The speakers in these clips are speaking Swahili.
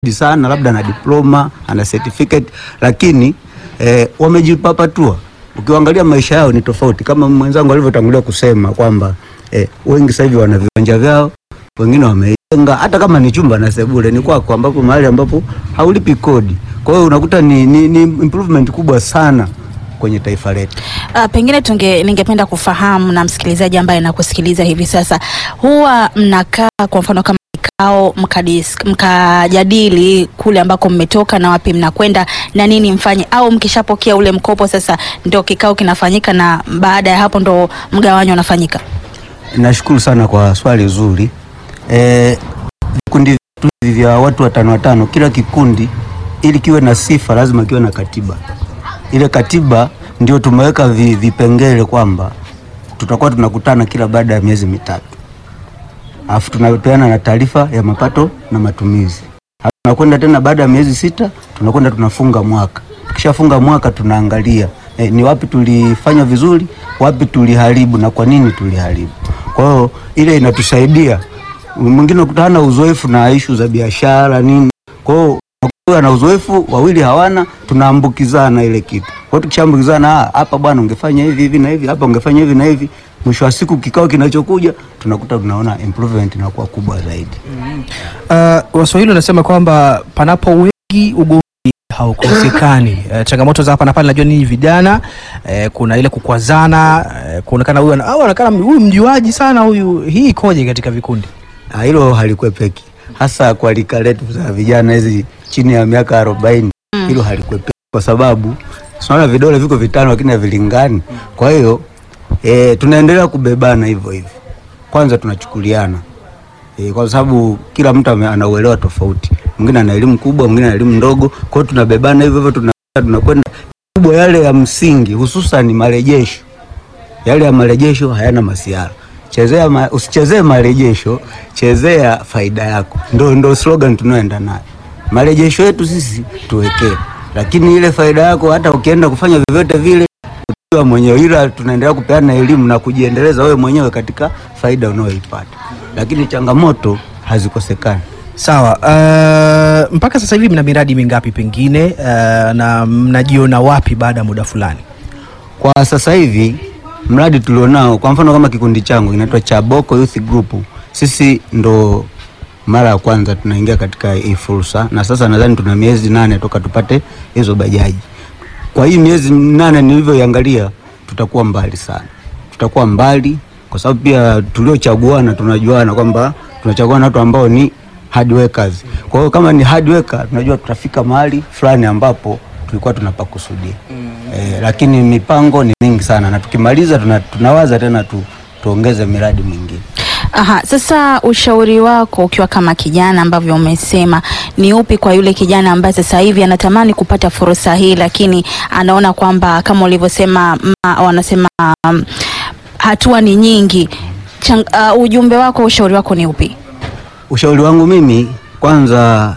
sana labda ana diploma ana certificate lakini eh, wamejipapatua. Ukiangalia maisha yao ni tofauti, kama mwenzangu alivyotangulia kusema kwamba eh, wengi sasa hivi wana viwanja vyao, wengine wamejenga, hata kama ni chumba na sebule ni kwako, ambapo mahali ambapo haulipi kodi. Kwa hiyo unakuta ni, ni, ni improvement kubwa sana kwenye taifa letu. Uh, pengine tunge ningependa kufahamu na msikilizaji ambaye anakusikiliza hivi sasa, huwa mnakaa kwa mfano kama kikao mkadis- mkajadili kule ambako mmetoka na wapi mnakwenda na nini mfanye, au mkishapokea ule mkopo sasa ndio kikao kinafanyika na baada ya hapo ndo mgawanyo unafanyika? Nashukuru sana kwa swali zuri. Eh, vikundi vyetu hivi vya watu watano watano, kila kikundi ili kiwe na sifa lazima kiwe na katiba. Ile katiba ndio tumeweka vi, vipengele kwamba tutakuwa tunakutana kila baada ya miezi mitatu, alafu tunapeana na taarifa ya mapato na matumizi. Alafu tunakwenda tena baada ya miezi sita, tunakwenda tunafunga mwaka. Tukishafunga mwaka tunaangalia eh, ni wapi tulifanya vizuri, wapi tuliharibu na kwa nini tuliharibu. Kwa hiyo ile inatusaidia. Mwingine ukutana na uzoefu na ishu za biashara nini, kwa hiyo unakuwa na uzoefu, wawili hawana, tunaambukizana ile kitu. Kwa hiyo tukishaambukizana, "Ah, hapa bwana ungefanya hivi hivi na hivi, hapa ungefanya hivi na hivi, mwisho wa siku kikao kinachokuja tunakuta tunaona improvement inakuwa kubwa zaidi. Uh, Waswahili wanasema kwamba panapo wengi ugomvi haukosekani. Uh, changamoto za hapa na pale, najua ninyi vijana uh, kuna ile kukwazana uh, kuonekana huyu ana- au anaonekana huyu mjuaji sana huyu. Hii ikoje katika vikundi? Ah, hilo halikwepeki hasa kwa lika letu za vijana hizi chini ya miaka arobaini hilo halikwepeki kwa sababu tunaona vidole viko vitano lakini havilingani. Kwa hiyo e, tunaendelea kubebana hivyo hivyo, kwanza tunachukuliana e, kwa sababu kila mtu ame- ana uelewa tofauti, mwingine ana elimu kubwa, mwingine ana elimu ndogo. Kwa hiyo tunabebana hivyo hivyo, tuna- tunakwenda kubwa yale ya msingi, hususan marejesho yale ya marejesho hayana masiara. Chezea ma, usichezee marejesho, chezea faida yako. Ndo, ndo slogan tunaoenda nayo. Marejesho yetu sisi tuwekee, lakini ile faida yako hata ukienda kufanya vyovyote vile utakuwa mwenyewe, ila tunaendelea kupeana elimu na kujiendeleza wewe mwenyewe katika faida unayoipata, lakini changamoto hazikosekani. Sawa. Uh, mpaka sasa hivi mna miradi mingapi pengine, uh, na mnajiona wapi baada ya muda fulani? Kwa sasa hivi mradi tulionao, kwa mfano kama kikundi changu kinaitwa Chaboko Youth Group, sisi ndo mara ya kwanza tunaingia katika hii fursa, na sasa nadhani tuna miezi nane toka tupate hizo bajaji. Kwa hii miezi nane nilivyoiangalia, tutakuwa mbali sana, tutakuwa mbali kwa sababu pia tuliochaguana tunajuana kwamba tunachaguana watu ambao ni hard workers. Kwa hiyo kama ni hard worker, tunajua tutafika mahali fulani ambapo tulikuwa tunapakusudia. Eh, lakini mipango ni mingi sana na tukimaliza tuna, tunawaza tena tu, tuongeze miradi mingine. Aha, sasa ushauri wako ukiwa kama kijana ambavyo umesema ni upi kwa yule kijana ambaye sasa hivi anatamani kupata fursa hii lakini anaona kwamba kama ulivyosema ma- wanasema um, hatua ni nyingi. Chang, uh, ujumbe wako ushauri wako ni upi? Ushauri wangu mimi kwanza,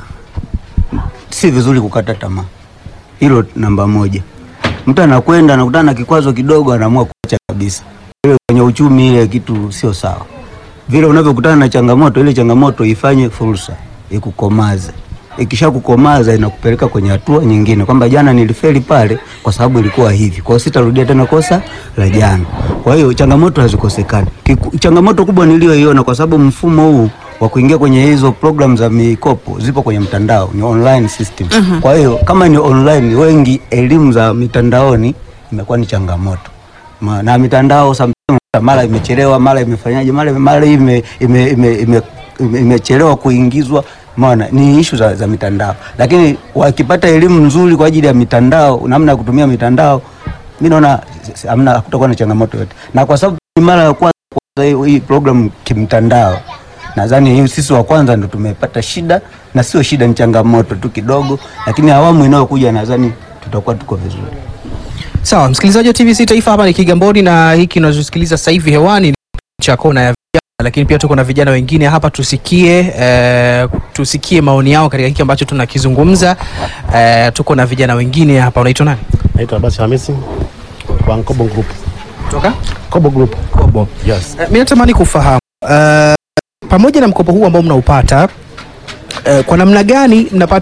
si vizuri kukata tamaa, hilo namba moja. Mtu anakwenda anakutana na kikwazo kidogo, anaamua kuacha kabisa. Ile kwenye uchumi, ile kitu sio sawa. Vile unavyokutana na changamoto, ile changamoto ifanye fursa, ikukomaze. Ikisha kukomaza inakupeleka kwenye hatua nyingine, kwamba jana nilifeli pale kwa sababu ilikuwa hivi, kwa hiyo sitarudia tena kosa la jana. Kwa hiyo changamoto hazikosekani. Kiku- Changamoto kubwa niliyoiona, kwa sababu mfumo huu wa kuingia kwenye hizo program za mikopo zipo kwenye mtandao, ni online system. Kwa hiyo kama ni online, wengi elimu za mitandaoni imekuwa ni changamoto Ma- na mitandao sometimes mara imechelewa, mara imefanyaje, mara mara ime ime ime, ime, ime, imechelewa kuingizwa. Maana ni ishu za, za mitandao, lakini wakipata elimu nzuri kwa ajili ya mitandao, namna ya kutumia mitandao, mimi naona s- hamna, hakutakuwa na changamoto yote, na kwa sababu ni mara ya kwanza kuanza hii- hii program kimtandao, nadhani hii sisi wa kwanza ndo tumepata shida, na sio shida, ni changamoto tu kidogo, lakini awamu inayokuja nadhani tutakuwa tuko vizuri. Sawa, msikilizaji wa TBC Taifa, hapa ni Kigamboni na hiki unachosikiliza sasa hivi hewani ni cha kona ya vijana, lakini pia tuko na vijana wengine hapa, tusikie eh, tusikie maoni yao katika hiki ambacho tunakizungumza. Eh, tuko na vijana wengine hapa. Unaitwa nani? Naitwa Abasi Hamisi wa Kobo Group. Kutoka Kobo Group. Kobo. Yes. Eh, mimi natamani kufahamu eh, pamoja na mkopo huu ambao mnaupata eh, kwa namna gani mnapata